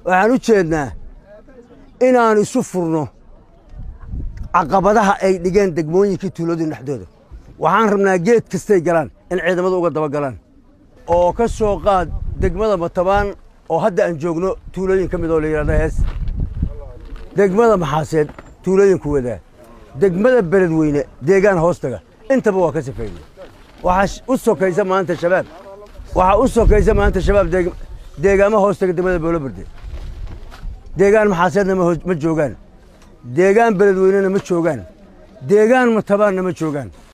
waxaan u jeednaa inaan isu furno caqabadaha ay dhigeen degmooyinkii tuuladii dhexdooda waxaan rabnaa geed kastay galaan in ciidamadu uga daba galaan oo ka soo qaad degmada matabaan oo hadda aan joogno tuulooyin ka mid oo la yidhahdo hees degmada maxaaseed tuulooyinku wadaa degmada beledweyne deegaan hoostaga intaba waa ka sifeeyey waxaa u sokaysa maanta shabaab waxaa u sokaysa maanta shabaab deegaamo hoostaga degmada booloberde deegaan maxaaseedna ma joogaan deegaan beledweynena ma joogaan deegaan matabaanna ma joogaan